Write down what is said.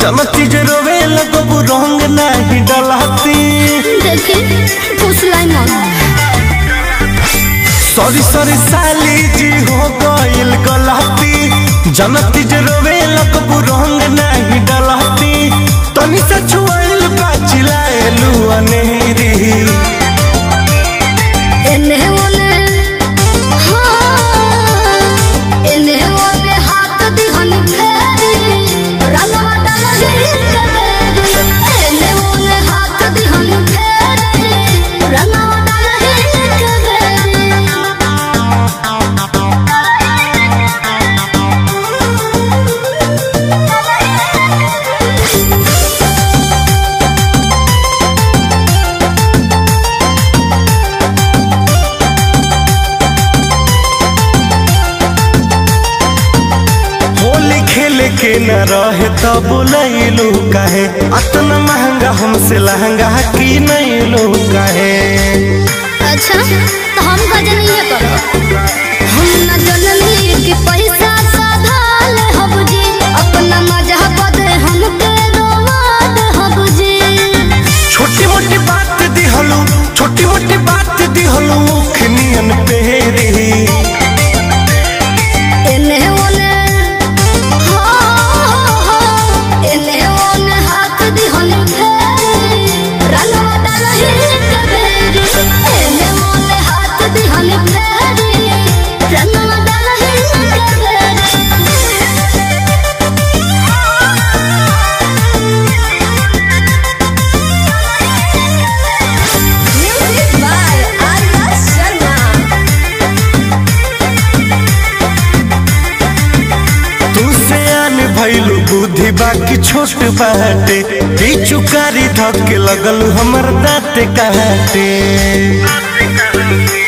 जनती जे रोवे लगबू रंग नाही डलहती देखी फुसलाई मत सॉरी सॉरी साली जी हो गइल गलती जनती जे रोवे लगबू रंग नाही डलहती तनी से छुआइल बाचिलाएलू अनेरी एने ओने हाँ एने ओने हाथ दिहन फेरी रंगवा डालही कबेरी एने ओने हाथ दिहन फेरी रंगवा डालही कबेरी होली खेले के न रहे तो बोलैलू काहे अतना महंगा हमसे लहंगा की नहीं लो काहे अच्छा तो हम का जनिए करो हम न जननी कि पैसा साधाल हब जी अपना मजा बदे हमके रोवाद हब जी छोटी मोटी बात दिहलू छोटी मोटी बात दिहलू खनियन पेरी एने ओने हो हो एने ओने हाथ दिहन फेरी रंगवा डालही कबेरी एने ओने हाथ दिहन फेरी रंगवा डालही कबेरी Music by Arya Sharma. तू से आन भइलू बुद्धि बाकी छोट बाटे चुकारी धके लगल हमर दाँत काटे